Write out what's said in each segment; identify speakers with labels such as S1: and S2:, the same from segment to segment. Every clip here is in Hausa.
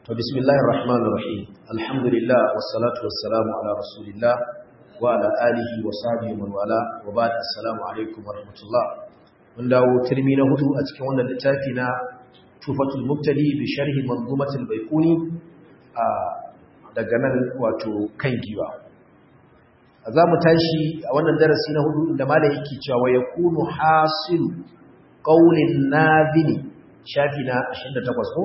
S1: To bismillahir rahmanir rahim. Alhamdulillah wassalatu wassalamu ala rasulillah wa ala alihi wa sahbihi man wala wa ba'd assalamu alaikum wa rahmatullah. Mun dawo turmi na hudu a cikin wannan littafi na Tufatul Mubtadi bi sharhi Manzumatul Baiquni a daga nan wato kan giwa. Za mu tashi a wannan darasi na hudu inda malai yake cewa wa yakunu hasilu qaulin nadhini shafi na 28 ko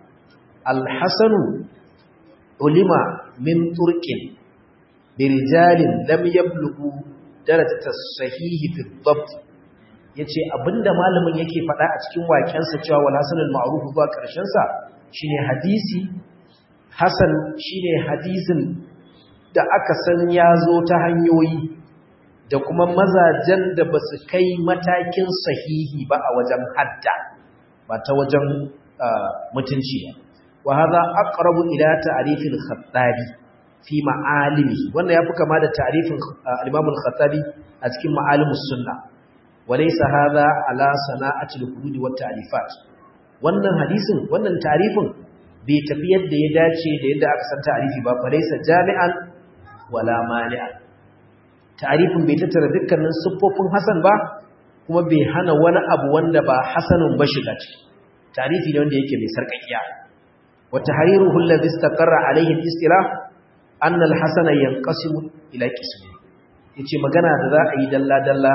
S1: alhassanu ulima min turkin birijalin lam yablugu darajata sahihi fi dhabt yace abinda malamin yake faɗa a cikin wakensa cewa wal hasanul ma'ruf zuwa karshen sa shine hadisi hasan shine hadisin da aka san ya zo ta hanyoyi da kuma mazajen da basu kai matakin sahihi ba a wajen hadda ba ta wajen mutunci ba وهذا أقرب إلى تعريف الخطابي في معالمه وانا يبقى كما هذا تعريف الإمام الخطابي أتكلم معالم السنة وليس هذا على صناعة الحدود والتعريفات وانا حديث وانا تعريف بيتفيد دي داتي دي دا أكسن تعريفي با فليس جامعا ولا مانعا تعريف بيتتر ذكر من صفوف حسن با kuma bai hana wani abu wanda ba hasanun ba shiga ciki tarihi ne wanda yake mai sarkakiya وتحريره الذي استقر عليه الاصطلاح أن الحسن ينقسم إلى قسمين yace magana da za a yi dalla dalla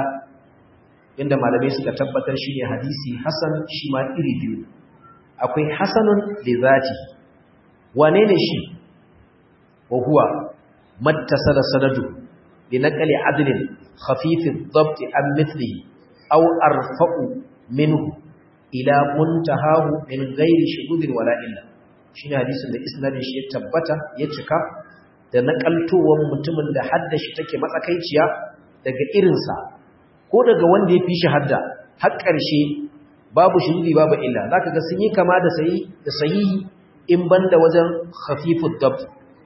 S1: inda malamai suka tabbatar shine hadisi hasan shi ma iri biyu akwai hasanun li zati wane ne shi wa huwa mattasala sanadu bi naqli adlin khafif ad-dabt an mithlihi aw arfa'u minhu ila muntahahu min ghairi shudud wala illa shi ne hadisin da isnadin shi ya tabbata ya cika da nakaltowar mutumin da hadda shi take matsakaiciya daga irinsa ko daga wanda ya fi shi hadda har ƙarshe babu shirri babu illa za ka ga sun yi kama da sahihi in banda wajen khafifud dabt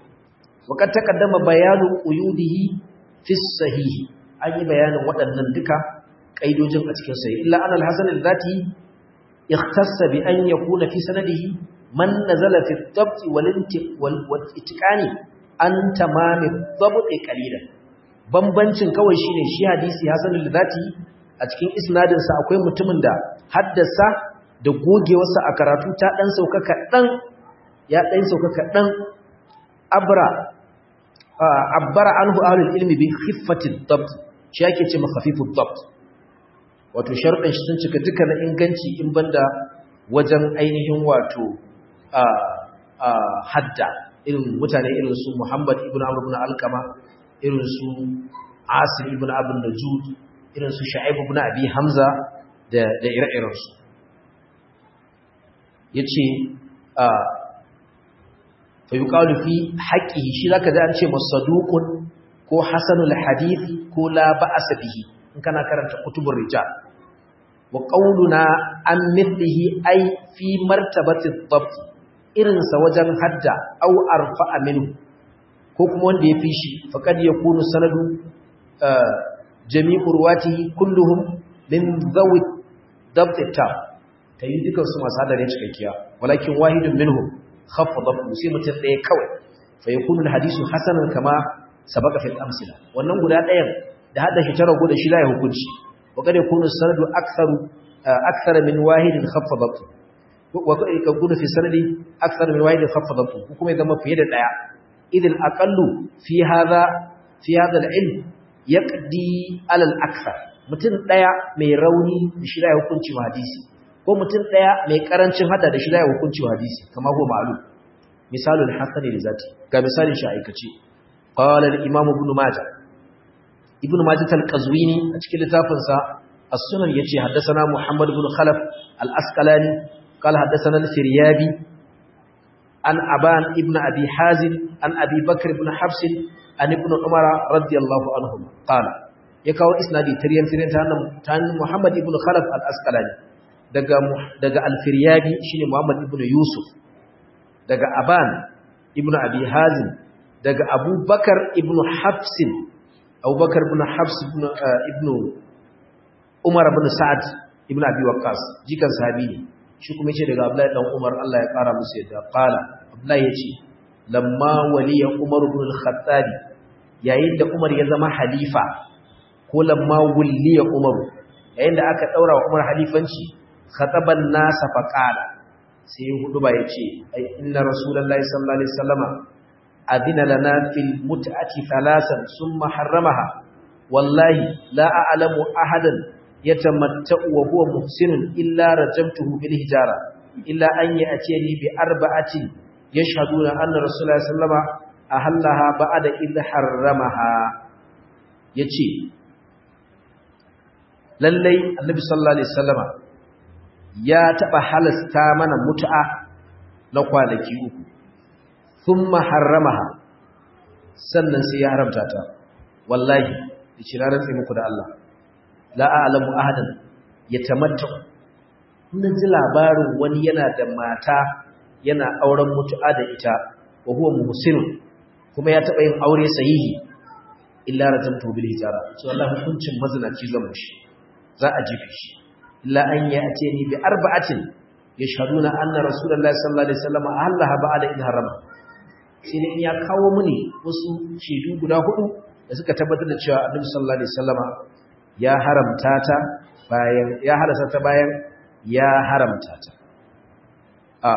S1: waƙar takaddama bayanin uyudihi fi sahihi an yi bayanin waɗannan duka ƙaidojin a cikin sahihi illa an alhassan al-zati ikhtassa bi an yakuna fi sanadihi man nazala fi dhabt wal itqani an tamam dhabt qalilan bambancin kawai shine shi hadisi hasanul zati a cikin isnadin sa akwai mutumin da haddasa da gogewarsa a karatu ta dan sauka kadan ya dan sauka kadan abra abbara anhu ahlul ilmi bi khiffatil dhabt shi yake ce makhafifud dhabt wato sharuɗin shi sun cika dukkan inganci in banda wajen ainihin wato hadda irin mutane irin su Muhammad ibn Amr ibn Alkama irin su Asim ibn Abd Najud irin su Shu'aib ibn Abi Hamza da da ire-iren su yace fa yuqalu fi haqqihi shi zaka ji an ce masaduqun ko hasanul hadith ko la ba'sa bihi in kana karanta kutubur rijal wa qauluna an mithlihi ay fi martabati dhabt irinsa wajen hadda au arfa'a minhu ko kuma wanda ya fi shi faqad yakunu sanadu jami'u ruwatihi kulluhum min dhawi dhabt ta tayi dukan su masu hadare cikakkiya walakin wahidun minhum khaffa dhabtu sai mutum ɗaya kawai fa yakunu alhadisu hasanan kama sabaka fil amsila wannan guda ɗayan da hada shi tara guda shi la ya hukunci وقد يكون السند أكثر أكثر من واحد خف ضبطه ويكون في السند أكثر من واحد خف ضبطه وكما إذا ما في يد الآية إذ الأقل في هذا في هذا العلم يقضي على الأكثر mutum daya mai rauni da shi da hukunci wa hadisi ko mutum daya mai karancin hada da shi da hukunci wa hadisi kamar ko ma'lum misalul hasan li zati ga misalin shi aikace qala al-imam ibn majah ibn majah al-qazwini a cikin littafinsa as-sunan yace haddathana muhammad ibn khalaf al-asqalani qala haddathana al-firyabi an aban ibn abi hazim an abi bakr ibn habs an ibn umar radiyallahu anhum qala ya kawo isnadi tariyan tariyan ta nan ta muhammad ibn khalaf al-asqalani daga daga al-firyabi shine muhammad ibn yusuf daga aban ibn abi hazim daga abubakar ibn habsin abubakar ibn habs ibn umar ibn sa'ad ibn abi waqqas jikan sahabi ne shi kuma yace daga Abdullahi dan Umar Allah ya kara musu yadda qala Abdullahi yace lamma waliya Umar ibn al-Khattab yayin da Umar ya zama halifa ko lamma wulliya Umar yayin da aka daura wa Umar halifanci khataban nasa faqala sai hudu ba yace ai inna rasulullahi sallallahu alaihi wasallama adina lana fil mut'ati thalasan summa harramaha wallahi la a'lamu ahadan yatamatta'u wa huwa muhsinun illa rajamtuhu bil hijara illa an ya'tiyani bi arba'atin yashhaduna anna rasulullahi sallama ahallaha ba'da idh harramaha yace lallai annabi sallallahu alaihi wasallama ya taba halasta mana mut'a na kwanaki uku thumma harramaha sannan sai ya haramta ta wallahi yace na rantsa muku da Allah la a'lamu ahadan yatamatta kun ji labarin wani yana da mata yana auren mutu'a da ita wa huwa muhsinun kuma ya taba yin aure sahihi illa rajamtu bil hijara so wallahi hukuncin mazinaci zan mushi za a jifi shi illa an ya'ti ni bi arba'atin yashhaduna anna rasulullahi sallallahu alaihi wasallam ahallaha ba'da idh harama sai dai ya kawo muni wasu shaidu guda hudu da suka tabbatar da cewa annabi sallallahu alaihi wasallama ya haramta ta bayan ya halasa ta bayan ya haramta ta a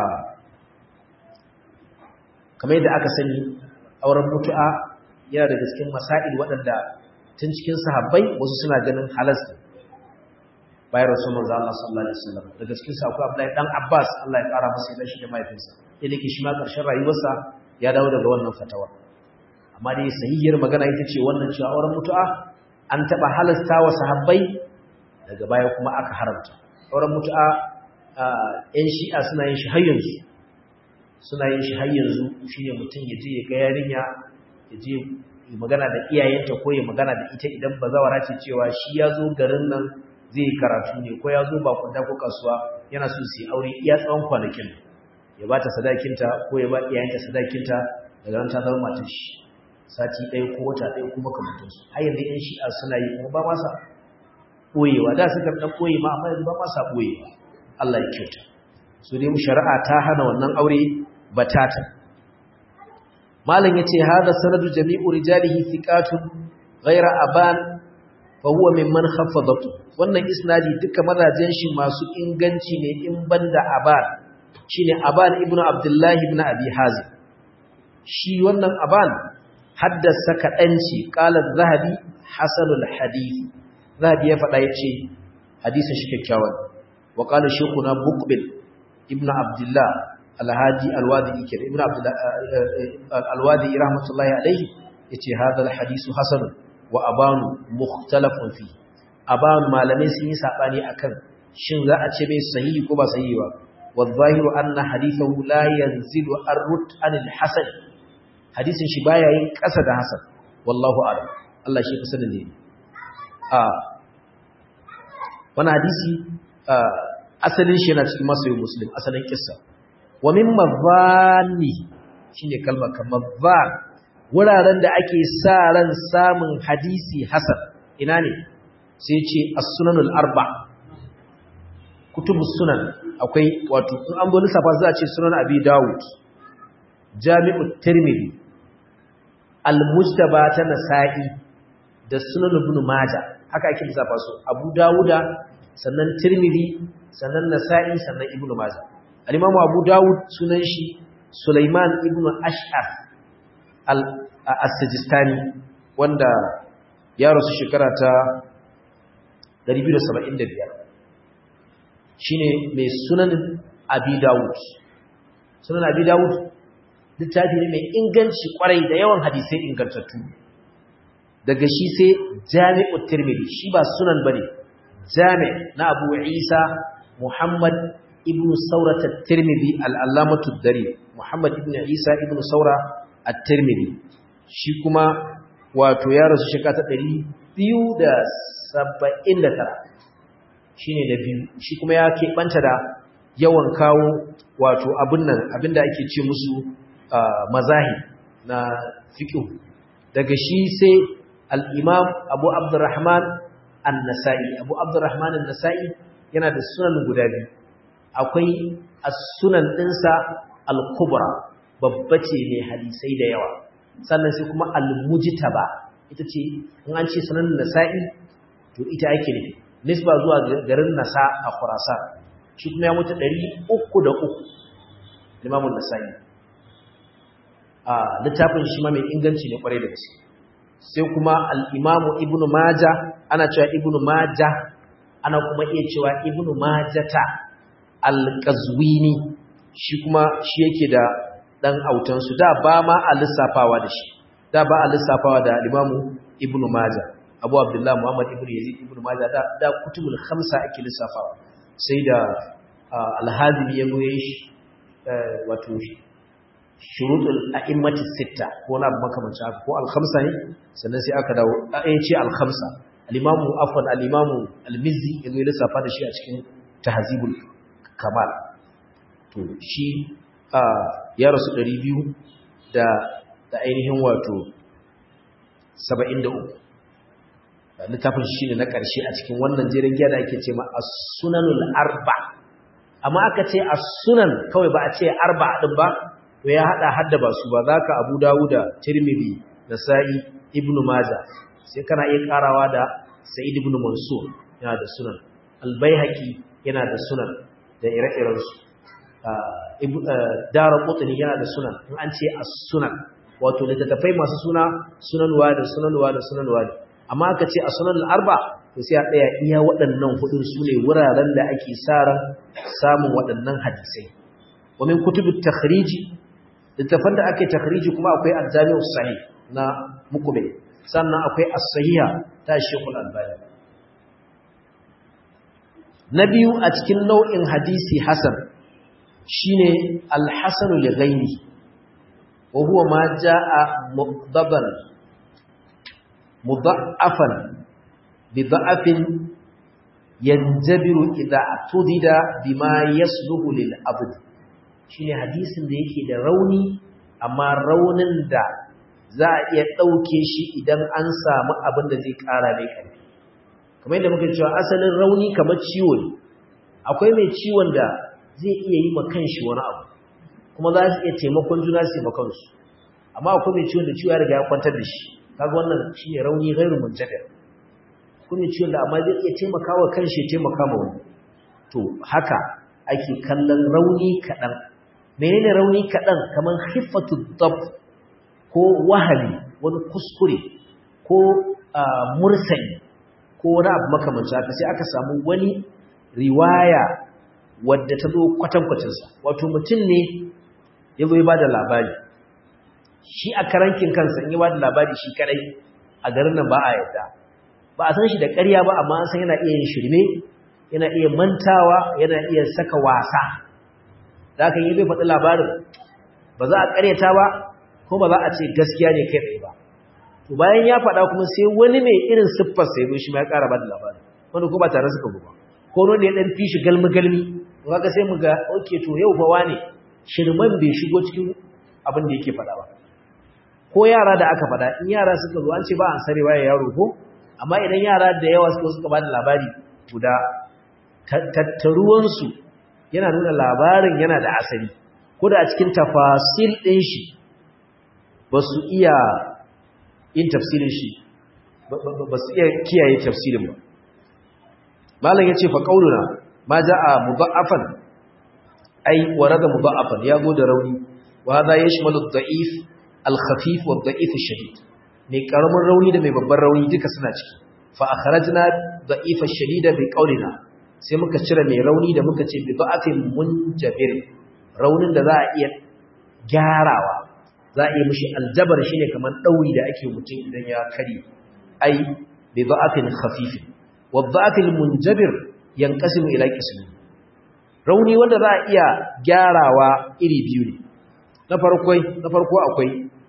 S1: kamar yadda aka sani auren mutu'a yana daga cikin masail waɗanda tun cikin sahabbai wasu suna ganin halasta bayan rasul manzo Allah sallallahu alaihi wasallam daga cikin sa akwai Abdullahi dan Abbas Allah ya kara masa yadda shi da mahaifinsa sai dake shi ma karshen rayuwarsa ya dawo daga wannan fatawa amma dai sahihiyar magana ita ce wannan cewa auren mutu'a an taba halasta wa sahabbai daga baya kuma aka haramta auren mutu'a yan shi'a suna yin shi har yanzu suna yin shi har yanzu shine mutum ya je ya ga yarinya ya je ya magana da iyayenta ko ya magana da ita idan bazawara ce cewa shi ya zo garin nan zai karatu ne ko ya zo bakunda ko kasuwa yana so su yi aure iya tsawon kwanakin ya ba ta sadakinta ko ya ba iyayenta sadakinta daga nan ta zama matar shi sati ɗaya ko wata ɗaya kuma kamantansu har yanzu yan shi'a suna yi kuma ba ma sa ɓoyewa da suka ɗan ɓoye ma amma yanzu ba ma sa ɓoyewa Allah ya kyauta su dai shari'a ta hana wannan aure batata malam yace hada sanadu jami'u rijalihi thiqatun ghayra aban fa huwa mimman khaffadatu wannan isnadi duka mazajen shi masu inganci ne in banda aban shine aban ibnu abdullahi ibn abi hazim shi wannan aban haddasa kaɗanci ƙalar zahabi hasanul hadith zahabi ya faɗa ya ce hadisun shi kyakkyawan wa ƙalar shekuna bukbil ibn abdullah alhaji alwadi ikir ibn alwadi rahmatullahi alaihi ya ce hadal hadisu hasanun wa abanu mukhtalafun fi abanu malamai sun yi saɓani akan shin za a ce mai sahihi ko ba sahihi ba wa zahiru anna hadithahu la yanzilu arrut anil hasan hadisin shi baya yin ƙasa da Hassan wallahu a'lam Allah shi kusa da ne a wannan hadisi asalin shi yana cikin masoyin muslim asalin kissa wa min mazani shine kalmar kamar van wuraren da ake sa ran samun hadisi hasan ina ne sai ce as-sunanul arba kutubus sunan akwai wato in an bo lissafa za a ce sunan abi dawud jami'ut tirmidhi al-mujtaba ta nasa'i da sunan ibn majah haka ake lissafa su abu dawuda sannan tirmidhi sannan nasa'i sannan ibn majah al-imamu abu dawud sunan shi sulaiman ibn ash'ar al-sajistani wanda ya rasu shekara ta 275 shine mai sunan abi dawud sunan abi dawud littafi ne mai inganci kwarai da yawan hadisai ingantattu daga shi sai jami'u tirmidhi shi ba sunan bane jami' na abu isa muhammad ibn saura at-tirmidhi al-allamatu dari muhammad ibn isa ibn saura at-tirmidhi shi kuma wato ya rasu shekara ta 279 shine na biyu shi kuma ya keɓanta da yawan kawo wato abin nan abinda ake ce musu mazahi na fiqh daga shi sai al-imam Abu Abdurrahman an-Nasa'i Abu Abdurrahman an-Nasa'i yana da sunan guda biyu akwai as-sunan dinsa al-kubra babba ce mai hadisai da yawa sannan sai kuma al-mujtaba ita ce in an ce sunan nasa'i to ita ake nufi nisba zuwa garin nasa a khurasan shi kuma ya mutu 303 limamun nasa'i a littafin shi ma mai inganci ne kwarai da gaske sai kuma al-imamu ibnu maja ana cewa ibnu maja ana kuma iya cewa ibnu majata al-qazwini shi kuma shi yake da dan autan su da ba ma a lissafawa da shi da ba a lissafawa da al-imamu ibnu maja abu abdullahi muhammad ibnu yazid ibnu maja da da kutubul khamsa ake lissafawa sai da al-hazimi ya goye shi wato shurutul a'immati sitta ko na makamancin haka ko al-khamsa ne sannan sai aka dawo ai ce al-khamsa al-imamu afwan al-imamu al-mizzi yazo ya lissafa da shi a cikin tahzibul kamal to shi ya rasu 200 da da ainihin wato 73 littafin shi ne na ƙarshe a cikin wannan jerin giya da ake ce ma as-sunanul arba amma aka ce as-sunan kawai ba a ce arba din ba to ya hada hadda ba su ba zaka Abu Dawuda Tirmidhi Nasa'i Ibn Majah sai kana iya karawa da Sa'id ibn Mansur yana da sunan Al-Baihaqi yana da sunan da ire-iren su Daraqutni yana da sunan in an ce as-sunan wato littattafai masu suna sunanwa da sunanwa da sunanwa amma aka ce as-sunan al-arba to sai a tsaya iya waɗannan hudun su ne wuraren da ake sa ran samun waɗannan hadisai wa min kutubut takhriji littafan da ake takhriji kuma akwai al-jami'us sahih na mukube sannan akwai as-sahiha ta Sheikhul Albani na biyu a cikin nau'in hadisi hasan shine al-hasan li ghairi wa huwa ma jaa muqdaban mudha'afan bi dha'afin yanjabiru idha tudida bima yasluhu lil abd shine hadisin da yake da rauni amma raunin da za a iya ɗauke shi idan an samu abin da zai ƙara mai ƙarfi kamar yadda muka cewa asalin rauni kamar ciwo ne akwai mai ciwon da zai iya yi ma kanshi wani abu kuma za su iya taimakon juna su yi kansu amma akwai mai ciwon da ciwo ya riga ya kwantar da shi kaga wannan shine rauni gairu muntadir akwai mai ciwon da amma zai iya taimaka wa kanshi ya taimaka ma wani to haka ake kallon rauni kaɗan menene rauni kaɗan kamar hiffatu dab ko wahali wani kuskure ko mursali ko wani abu makamanci haka sai aka samu wani riwaya wadda ta zo kwatankwacinsa wato mutum ne ya zo ya ba da labari shi a karankin kansa in ya ba da labari shi kadai a garin nan ba a yadda ba a san shi da ƙarya ba amma an san yana iya yin shirme yana iya mantawa yana iya saka wasa da aka yi zai faɗi labarin ba za a ƙaryata ba ko ba za a ce gaskiya ne kai tsaye ba to bayan ya faɗa kuma sai wani mai irin siffar sai zo shi ma ya ƙara ba da labarin wani ko ba tare suka zo ba ko wani ya ɗan fi shi galmi galmi to kaga sai mu ga oke to yau fa wane shirman bai shigo cikin abin da yake faɗa ba ko yara da aka faɗa in yara suka zo an ce ba an sarewa ya yaro ko amma idan yara da yawa suka suka ba da labari guda tattaruwansu yana nuna labarin yana da asali ko da a cikin tafasil ɗin shi ba su iya yin tafsirin shi ba su iya kiyaye tafsirin ba malam ya ce fa ƙaununa ma ja a muba'afan ai warada muba'afan ya go da rauni wa za ya shimalu da'if al-khafif wa da'if shadid mai karamin rauni da mai babban rauni duka suna ciki fa akhrajna da'if ash-shadida bi qawlina sai muka cire mai rauni da muka ce bi da'afin munjabir raunin da za a iya gyarawa za a iya mishi aljabar shine kamar dauri da ake mutum idan ya kare ai bi da'afin khafif wa da'afil munjabir yanqasimu ila qismin rauni wanda za a iya gyarawa iri biyu ne na farko na farko akwai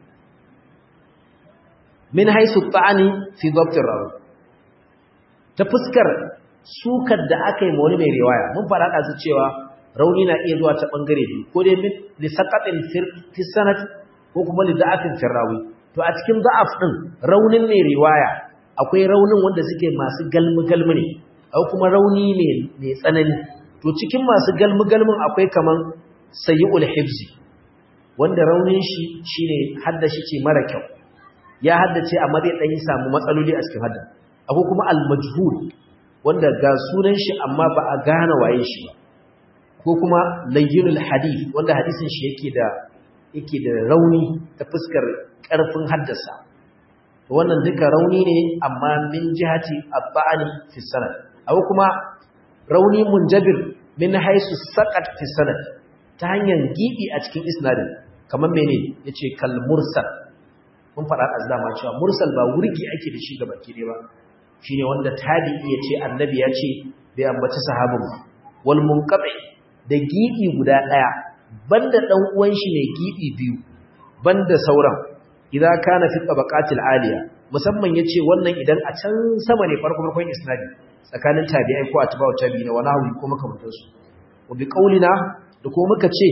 S1: min haisu ta'ani fi dhabt rawi ta fuskar sukar da aka yi ma wani mai riwaya mun fara da su cewa rauni na iya zuwa ta bangare biyu ko dai min li saqatin fi sanad ko kuma li da'afin fi rawi to a cikin da'af din raunin mai riwaya akwai raunin wanda suke masu galmi galmi ne akwai kuma rauni ne mai tsanani to cikin masu galmi-galmin akwai kaman sayi'ul hibzi wanda raunin shi shine haddashi ce mara kyau ya haddace amma zai dan yi samu matsaloli a cikin hadda akwai kuma al-majhul wanda ga sunan shi amma ba a gane waye shi ba ko kuma layyinul hadith wanda hadisin shi yake da yake da rauni ta fuskar karfin haddasa wannan duka rauni ne amma min jihati abba'ani fi sanad aw kuma rauni munjabir min haisu saqat fi sanad ta hanyar gibi a cikin isnadin kamar mene yace kal mursal mun fara azdama cewa mursal ba wurgi ake da shi gaba kide ba shine wanda tabi'i yace annabi ya ce bai ambaci sahabin wal munqati da gibi guda daya banda dan uwan shi ne gibi biyu banda sauran idza kana fi tabaqatil aliya musamman yace wannan idan a can sama ne farko farkon isnadi tsakanin tabi'ai ko atba'u tabi'ina wa nahwi ko makamantan su wa bi qaulina da ko muka ce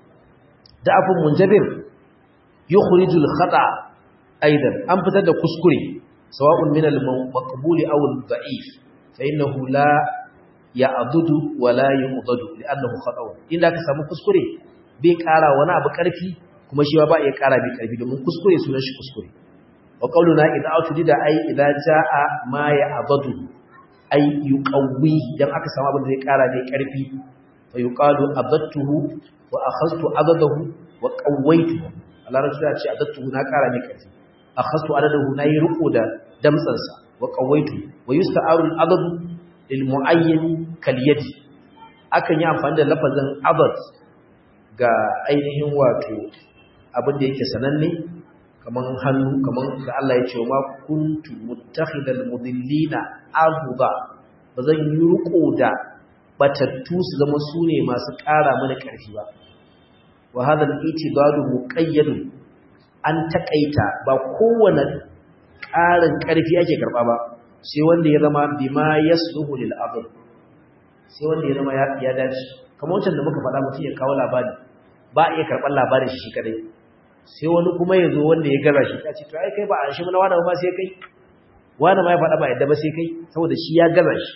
S1: da'afun munjabir yukhrijul khata aidan an fitar da kuskure sawa'un min al-maqbuli aw al-da'if fa innahu la ya'dudu wa la yu'dadu li'annahu khata'un inda ka samu kuskure bai kara wani abu karfi kuma shi ba iya kara bai karfi domin kuskure sunan shi kuskure wa qauluna idza atudida ay idza jaa ma ya'dudu ay yuqawwi dan aka samu abin da zai kara bai karfi fa yuqalu adattuhu wa akhadtu adadahu wa qawwaytuhu Allah rasul ya ce adattuhu na kara mai karfi akhadtu adadahu na yi riko da damtsansa wa qawwaytu wa yusta'aru al-adad lil mu'ayyan kal yadi akan yi amfani da lafazin adad ga ainihin wato abin da yake sananne kaman hannu kaman da Allah ya ce ma kuntu muttakhidal mudillina ahuba bazan yi riko da batattu su zama sune masu ƙara mana ƙarfi ba wa hadha al-itibadu muqayyadun an takaita ba kowane ƙarin ƙarfi ake karɓa ba sai wanda ya zama bima yasluhu lil adl sai wanda ya zama ya dace kamar wancan da muka faɗa mutum ya kawo labari ba a iya karɓar labarin shi kadai sai wani kuma ya zo wanda ya gaza shi ta ce to ai kai ba a shi mana wani ba sai kai wani ma ya faɗa ba yadda ba sai kai saboda shi ya gaza shi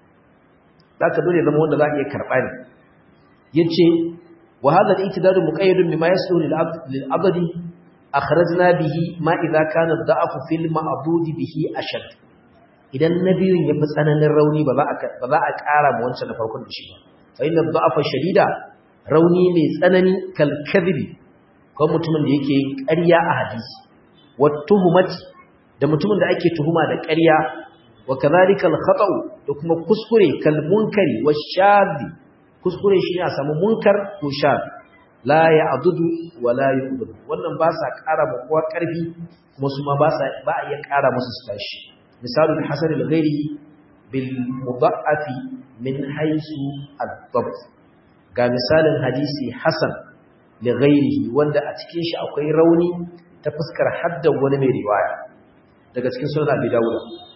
S1: za ka dole zama wanda za a iya karɓa ne ya ce wa hadha al-i'tidadu muqayyadun bima yasluhu lil adli akhrajna bihi ma idza kana ad-da'fu fil ma'bud bihi ashad idan nabiyun yafi tsananin rauni ba za a ba za a ƙara mu wancan na farkon da shi ba fa inna ad-da'fa shadida rauni mai tsanani kal kadhibi ko mutumin da yake yin ƙarya a hadisi wa tuhumati da mutumin da ake tuhuma da ƙarya wa kadhalika al-khata'u da kuma kuskure kal munkari wa shadhi kuskure shi ne a samu munkar ko shadhi la ya adudu wa la yu'dudu wannan ba sa ƙara ma kowa ƙarfi kuma su ma ba sa ba a iya ƙara musu su tashi misalul hasan al-ghairi bil mudha'afi min haythu ad-dabt ga misalin hadisi hasan li ghairihi wanda a cikin shi akwai rauni ta fuskar haddan wani mai riwaya daga cikin sunan Abi Dawud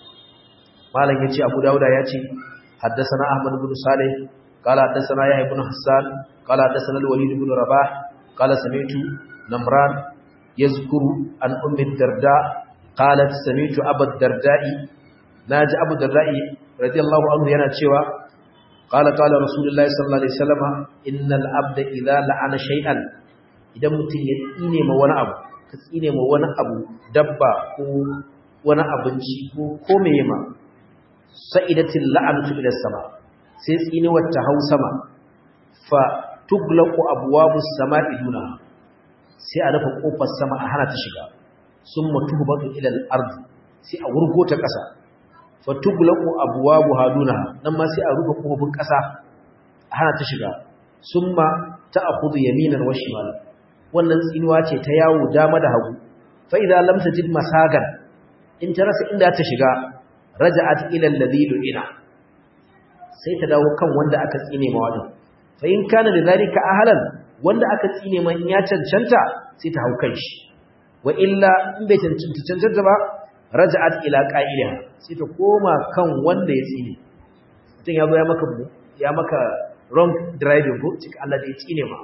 S1: malam yace Abu Dawud yace haddathana Ahmad ibn Salih قال حدثنا يحيى بن حسان قال حدثنا الوليد بن رباح قال سمعت نمران يذكر عن ام الدرداء قالت سمعت ابا الدرداء ناجي ابو الدرداء رضي الله عنه yana cewa قال قال رسول الله صلى الله عليه وسلم ان العبد اذا لعن شيئا idan mutum ya tsine ma wani abu ka tsine ma wani abu dabba ko wani abinci ko ko meye ma sa'idatil la'anatu ila sama sai tsinuwar ta hau sama fa tuglaqu abwabus sama'i duna sai a rufe kofar sama a hana ta shiga summa tuhbatu ila al-ard sai a wurgo ta kasa fa tuglaqu abwabuha duna nan ma sai a rufe kofofin kasa a hana ta shiga summa ta'khudhu yaminan wa shimal wannan tsinuwa ce ta yawo dama da hagu fa idza lam tajid masagan in ta rasa inda ta shiga raja'at ila alladhi du'ina sai ta dawo kan wanda aka tsine ma wadin fa in kana da zalika ahlan wanda aka tsine man ya cancanta sai ta hau kan shi wa illa in bai cancanta cancanta ba raja'at ila qa'iliha sai ta koma kan wanda ya tsine mutum ya zo ya maka ya maka wrong driving ko cika Allah da ya tsine ma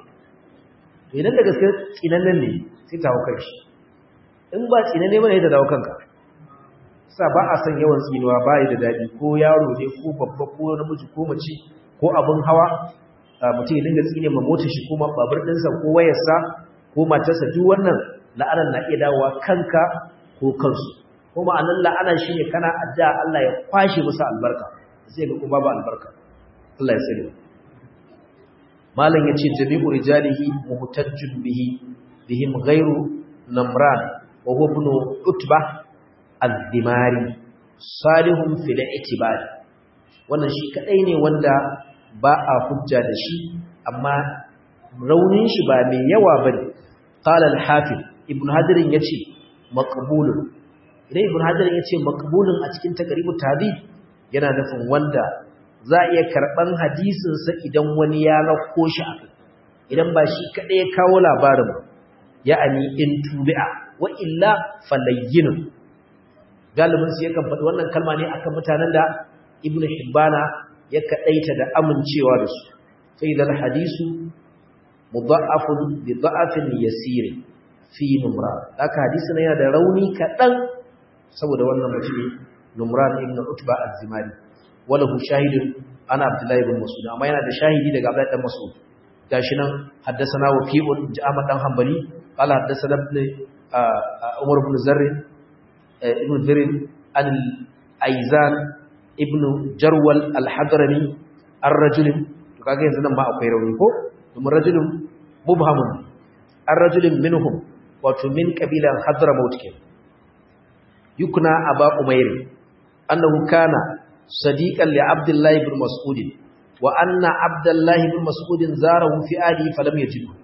S1: to idan da gaske tsinan ne sai ta hau kan shi in ba tsinan ne bane ta dawo kanka sa ba a san yawan tsinuwa ba da daɗi ko yaro ne ko babba ko namiji ko mace ko abin hawa mutum ya dinga tsine ma motar shi ko babur ɗinsa ko wayarsa ko matarsa duk wannan la'anar na iya dawowa kanka ko kansu ko ma'anar la'ana shi ne kana addu'a Allah ya kwashe musu albarka sai ga kuma babu albarka Allah ya sani malam yace jami'u rijalihi muhtajjun bihi bihim ghairu namran wa huwa ibn utba az-zimari salihun fil i'tibar wannan shi kadai ne wanda ba a hujja da shi amma raunin shi ba mai yawa bane qala al-hafiz ibn hajar yace maqbulun idan ibn hajar yace maqbulun a cikin taqribut tahdhib yana nufin wanda za a iya karban hadisin sa idan wani ya rako shi a idan ba shi kadai ya kawo labarin ba ya'ani in tubi'a wa illa falayyinun galibin su yakan faɗi wannan kalma ne akan mutanen da ibnu hibbana ya kadaita da amincewa da su fa idan hadisu mudha'afun bi dha'afin yasir fi numra haka hadisin yana da rauni kadan saboda wannan mutum numran ibn utba az-zimari walahu shahidun ana abdullahi ibn mas'ud amma yana da shahidi daga abdullahi dan mas'ud gashi nan haddathana waqi'un ja'ama dan hanbali qala haddathana ibn umar ibn zarr ibn zarr al-aizan ibn jarwal al-hadrami ar-rajul to kaga yanzu nan ma akwai rauni ko domin rajulun mubhamun ar-rajulun minhum wato min qabilan hadramaut ke yukna aba umayr annahu kana sadiqan li abdullahi ibn mas'ud wa anna abdullahi ibn mas'ud zarahu fi ali falam yajidhu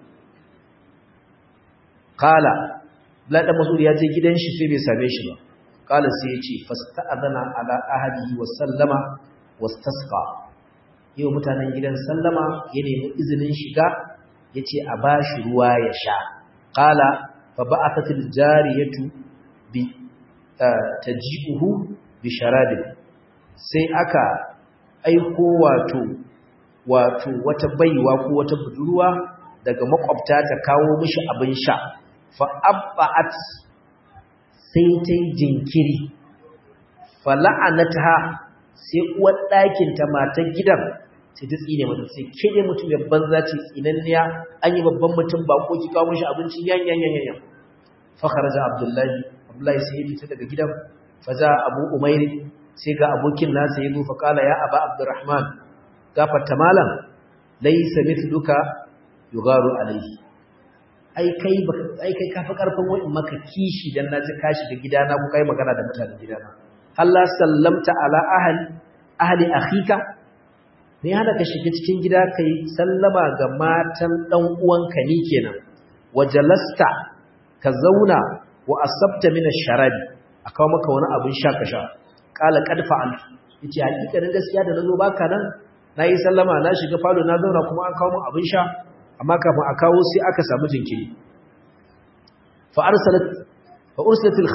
S1: qala la da mas'ud ya je gidan shi sai bai same shi ba qala sai ya ce fasta'adana ala ahadihi wa sallama wastasqa yau mutanen gidan sallama ya nemi izinin shiga yace a bashi ruwa ya sha qala fa ba'athatil jariyatu bi taji'uhu bi sharabin sai aka aiko wato wato wata baiwa ko wata budurwa daga makwabta ta kawo mishi abin sha fa abba'at sai ta yi jinkiri fa la'anatha sai uwar ɗakin ta matar gidan sai ta tsine mata sai ke dai mutum ya banza ce tsinanniya an yi babban mutum ba ko ki kawo mishi abinci yan yan yan yan fa kharaja abdullahi abdullahi sai ya fita daga gidan fa za abu umairi sai ga abokin nasa ya zo fa kala ya aba abdurrahman gafarta malam laysa mithluka yugaru alayhi ai kai ai kai kafa karfin wai maka kishi dan naji ka shiga gidana ku kai magana da mutanen gidana Allah sallamta ala ahli ahli akhika ne hana ka shiga cikin gida kai sallama ga matan dan uwanka ni kenan wajalasta ka zauna wa asabta min ash-sharabi akawo maka wani abin sha ka sha kala kad fa'al yace hakikanin gaskiya da nazo baka nan nayi sallama na shiga falo na zauna kuma an kawo min abin sha amma kafin a kawo sai aka samu jinkiri fa arsalat fa ursilat al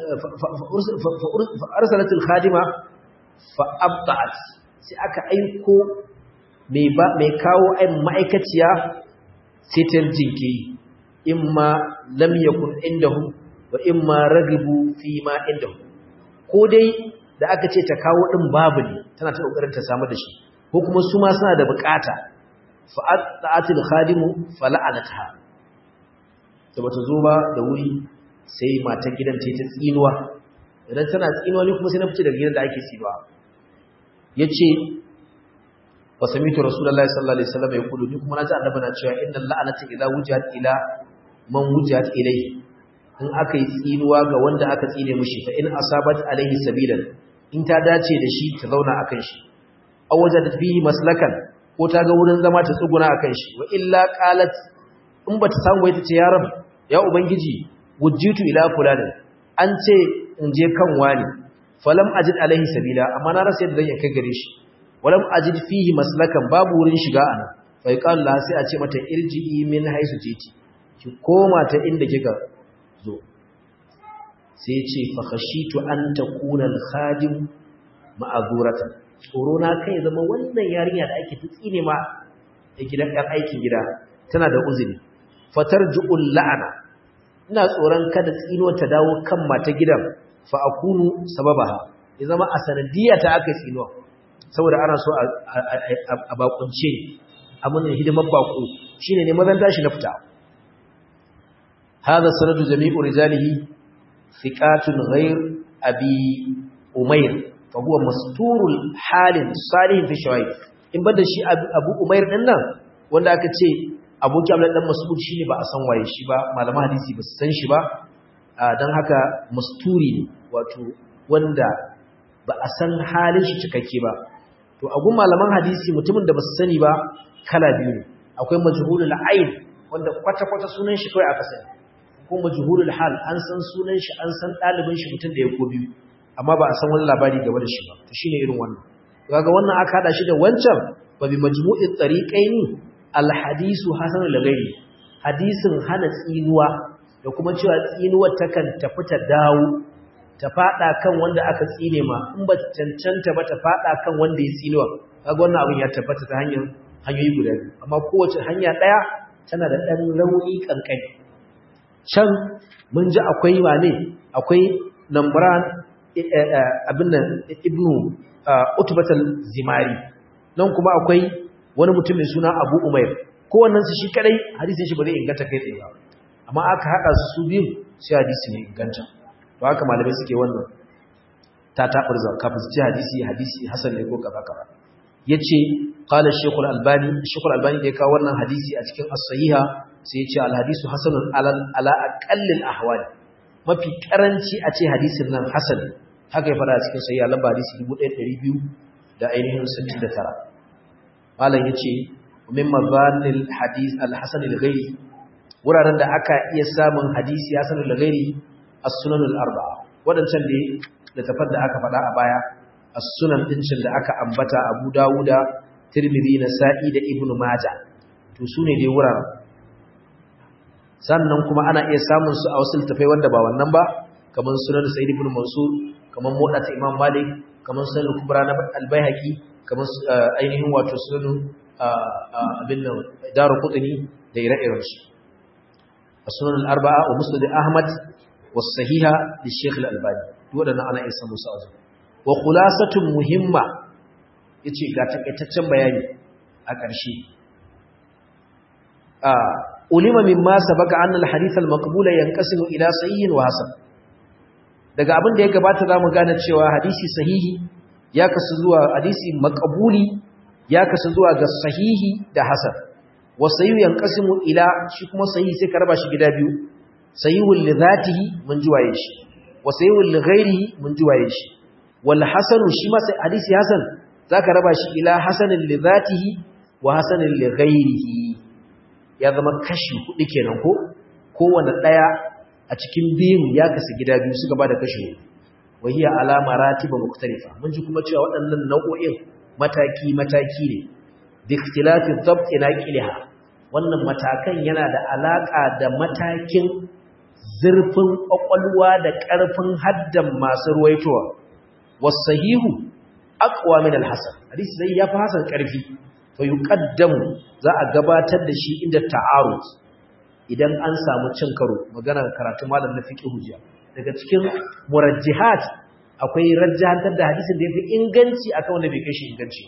S1: fa arsalat al khadima fa abta'at sai aka aiko mai ba mai kawo ai ma'aikaciya sai ta jinkiri imma lam yakun indahum wa imma ragibu fi ma indahum ko dai da aka ce ta kawo din babu ne tana ta kokarin ta samu da shi ko kuma su ma suna da bukata fa'atil khadimu fala'anatha da bata zo ba da wuri sai matan gidan ta ta tsinuwa idan tana tsinuwa ne kuma sai na fice daga gidan da ake tsinuwa yace wa samitu rasulullahi sallallahu alaihi wasallam ya kudu ni kuma naji annabi na cewa innal la'anata idza wujihat ila man wujihat ilayhi in aka yi tsinuwa ga wanda aka tsine mushi fa in asabat alaihi sabilan in ta dace da shi ta zauna akan shi aw wajadat bihi maslakan ko ta ga wurin zama ta tsuguna akan shi wa illa qalat in bata samu wai ta ce ya rab ya ubangiji wujjitu ila fulani an ce in je kan wani falam ajid alaihi sabila amma na rasa yadda zan kai gare shi walam ajid fihi maslakan babu wurin shiga ana fa yaqal la sai a ce mata irji'i min haisu titi ki koma ta inda kika zo sai ya ce fa khashitu an takuna al-khadim ma'azuratan tsoro na kai zama wannan yarinya da ake tsine ma a gidan ɗan aikin gida tana da uzuri fatar ju'ul la'ana ina tsoron kada tsinuwar ta dawo kan mata gidan fa akunu sababaha ya zama a sanadiyya ta aka tsinuwa saboda ana so a bakunce amunin hidimar bako shine ne mazan tashi na fita هذا سند جميع رجاله ثقات غير أبي أمير فهو مستور الحال صالح في الشوائب in bada shi abu umair din nan wanda aka ce aboki abdullahi dan mas'ud shine ba a san waye shi ba malaman hadisi ba su san shi ba dan haka masturi ne wato wanda ba a san halin shi cikakke ba to a gun malaman hadisi mutumin da ba su sani ba kala biyu ne akwai majhulul ayn wanda kwata kwata sunan shi kai aka sani ko majhulul hal an san sunan shi an san dalibin shi mutum da ya ko biyu amma ba a san wani labari game da shi ba to shine irin wannan kaga wannan aka hada shi da wancan ba bi majmu'i tariqaini al hadisu hasan al ghairi hadisin hana tsinuwa da kuma cewa tsinuwar takan tafi ta dawo ta fada kan wanda aka tsine ma in ba cancanta ba ta fada kan wanda ya tsinuwa kaga wannan abin ya tabbata ta hanyar hanyoyi guda biyu amma kowace hanya daya tana da dan rauni kankani can mun ji akwai wane akwai nambran abin nan ibnu utubatal zimari nan kuma akwai wani mutum mai suna abu umair kowannen su shi kadai hadisin shi ba zai inganta kai tsaye ba amma aka haɗa su su biyu sai hadisi ne inganta to haka malamai suke wannan ta tabar za kafin su ce hadisi hadisi hasan ne ko kaza kaza yace qala shaykhul albani shaykhul albani da ya kawo wannan hadisi a cikin as-sahiha sai yace al-hadisu hasanun ala ala aqallil ahwali mafi karanci a ce hadisin nan hasan haka ya fara cikin sahiha lamba hadisi 1200 da ainihin 69 malam yace min mazanil hadis al-hasan al-ghairi wuraren da aka iya samun hadisi hasan al-ghairi as-sunan al-arba'a wadancan da da tafar da aka faɗa a baya as-sunan dincin da aka ambata Abu Dawuda Tirmidhi Nasa'i da Ibn Majah to sune dai wuraren sannan kuma ana iya samun su a wasu littafai wanda ba wannan ba kamar sunan Sa'id ibn Mansur kamar Muwatta Imam Malik kamar sunan Kubra na Al-Baihaqi kamar ainihin wato sunan abin nan Daruqutni da ire-iren su as-sunan al-arba'a wa musnad Ahmad was sahiha li Sheikh Al-Albani wadannan ana iya samun su a zuwa wa khulasatun muhimma yace ga takaitaccen bayani a ƙarshe a ulima mimma sabaka anna al-hadith al-maqbul yanqasimu ila sahih wa hasan daga abin da ya gabata zamu gane cewa hadisi sahihi ya kasu zuwa hadisi maqbuli ya kasu zuwa ga sahihi da hasan wa sahih yanqasimu ila shi kuma sahihi sai ka raba shi gida biyu sahihul li dhatihi mun juwaye shi wa sahihul li ghairihi mun juwaye shi wal hasanu shi ma sai hadisi hasan zaka raba shi ila hasanin li dhatihi wa hasanin li ghairihi ya zama kashi hudu kenan ko kowanne daya a cikin biyun ya kasu gida biyu suka bada kashi hudu wahiya ala maratiba mukhtalifa mun ji kuma cewa waɗannan nau'o'in mataki mataki ne bi ikhtilafi dhabt naqiliha wannan matakan yana da alaka da matakin zurfin kwakwalwa da ƙarfin haddan masu ruwaitowa wasahihu aqwa min al-hasan hadisi zai yafi hasan ƙarfi fa yuqaddamu za a gabatar da shi inda ta'arud idan an samu cin karo maganar karatu malam na fiqh hujja daga cikin murajjihat akwai rajjahantar da hadisin da yafi inganci akan wanda bai kai shi inganci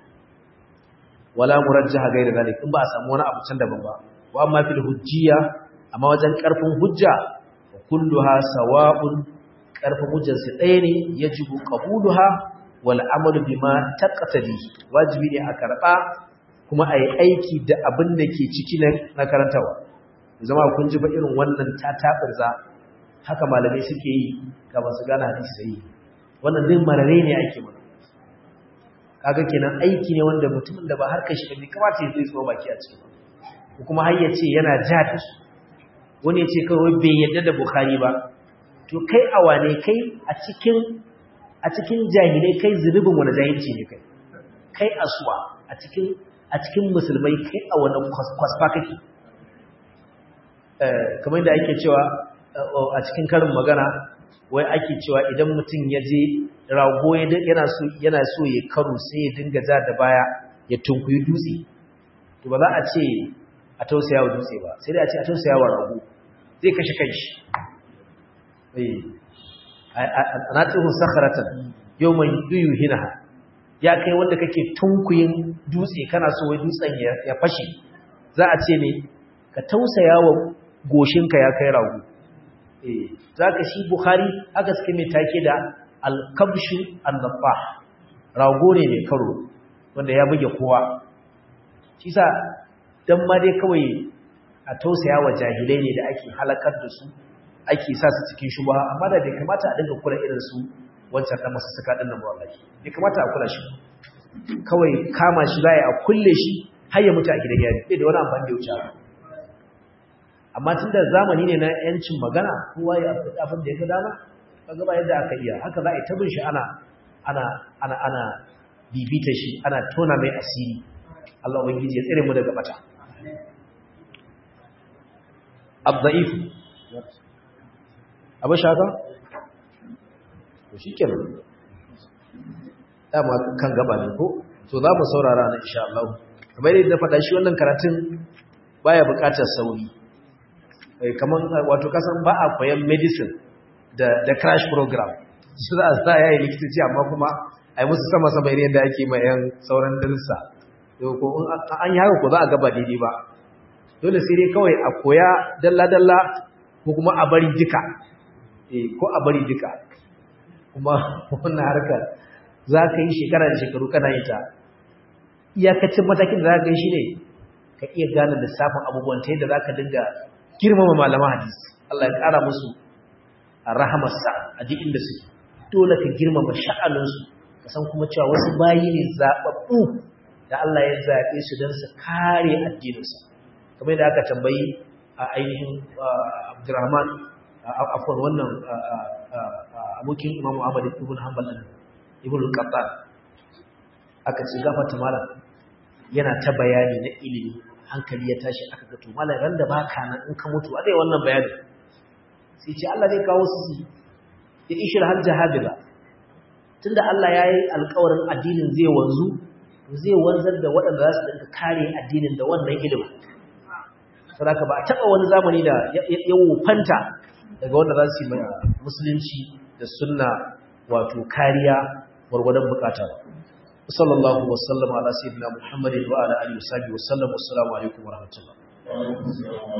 S1: wala murajjaha gaira zalik in ba a samu wani abu can daban ba wa amma fil hujjiyya amma wajen karfin hujja kulluha sawa'un karfin hujjar su ɗaya ne yajibu qabuluha wal amalu bima taqtadi wajibi ne a karba kuma ayi aiki da abin da ke ciki na karantawa zama kun ji ba irin wannan tatabirza haka malamai suke yi ga masu gane hadisi sai wannan din marare ne ake mana kaga kenan aiki ne wanda mutumin da ba harkar shi bai kamata ya zo baki a ciki ko kuma har yace yana ja da su wani yace kawai bai yadda da bukhari ba to kai awane kai a cikin a cikin jahilai kai zunubin wani jahilci ne kai kai asuwa a cikin a cikin musulmai kai a wani kwasfa kake kamar yadda ake cewa a cikin karin magana wai ake cewa idan mutum ya je rago yana so yana so ya karo sai ya dinga ja da baya ya tunkuyi dutse to ba za a ce a tausaya wa dutse ba sai dai a ce a tausaya wa rago zai kashe kanshi eh ana tsohon sakharatan yawman yuyu hinaha ya kai wanda kake tunkuyin dutse kana so wai dutsen ya fashe za a ce ne ka tausaya wa goshinka ya kai rago eh zaka shi bukhari aka suke mai take da al-kabshu an-nafah rago ne mai karo wanda ya buge kowa shi sa dan ma dai kawai a tausaya wa jahilai ne da ake halakar da su ake sa su cikin shubha amma da bai kamata a dinga kula irin su wancan dan masu suka din nan wallahi bai kamata a kula shi kawai kama shi zai a kulle shi har ya mutu a gidan yari bai da wani amfani da wuce amma tunda zamani ne na yancin magana kowa ya faɗi abin da ya ga dama kaga ba yadda aka iya haka za a yi tabin shi ana ana ana ana bibita shi ana tona mai asiri Allah ubangiji ya tsare mu daga bata abda'if abin shaka? to shi kenan dama kan gaba ne ko to za mu saurara na insha Allah kamar yadda faɗa shi wannan karatun baya buƙatar sauri kamar wato kasan ba a koyan medicine da da crash program su za a sa yayi likitoci amma kuma ai musu sama sama irin yadda ake ma yan sauran darussa to ko an yi haka ko za a gaba daidai ba dole sai dai kawai a koya dalla dalla ko kuma a bari duka eh ko a bari duka kuma wannan harkar za ka yi shekara da shekaru kana yi ta iyakacin matakin da za ka yi shi ne ka iya gane lissafin abubuwan ta yadda za ka dinga girmama malaman hadisi Allah ya ƙara musu a rahamarsa a duk inda suke dole ka girmama sha'aninsu ka san kuma cewa wasu bayi ne zaɓaɓɓu da Allah ya zaɓe su don su kare addininsa kamar da aka tambayi a ainihin Abdurrahman afwan wannan abokin Imam Ahmad ibn Hanbal ibn al-Qattan aka ce gafarta malam yana ta bayani na ilimi hankali ya tashi aka ga to malam ran da baka nan in ka mutu a dai wannan bayani sai ce Allah zai kawo su ya ishir har jahabila tunda Allah ya yi alƙawarin addinin zai wanzu zai wanzar da waɗanda za su dinga kare addinin da wannan ilimin saboda ba a taɓa wani zamani da ya wofanta daga wanda za su yi musulunci da sunna wato kariya gwargwadon bukata sallallahu wasallam ala sayyidina muhammadin wa ala alihi wa sahbihi wa sallam assalamu alaikum wa rahmatullah